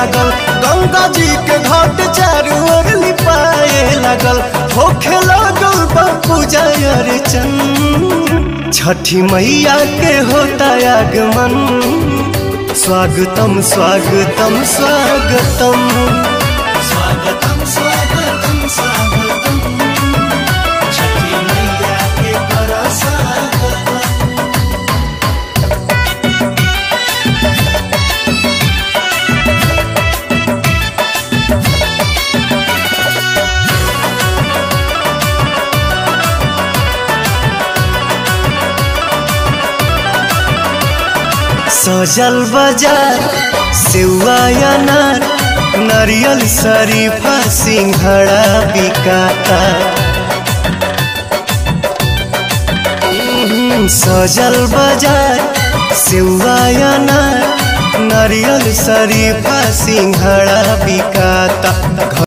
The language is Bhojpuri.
लागल गंगा जी के घाट चारू ओर लिपाए लागल होखे लागल बा पूजा अर्चन छठी मैया के होता आगमन स्वागतम स्वागतम स्वागतम स्वागतम स्वागतम स्वागतम छठी मैया के बड़ा स्वागतम सजल बाजार सेवा अनार नारियल शरीफा सिंघड़ा बिकाता हम्म, सजल बाजार सेवा अनार नारियल शरीफा सिंघड़ा बिकाता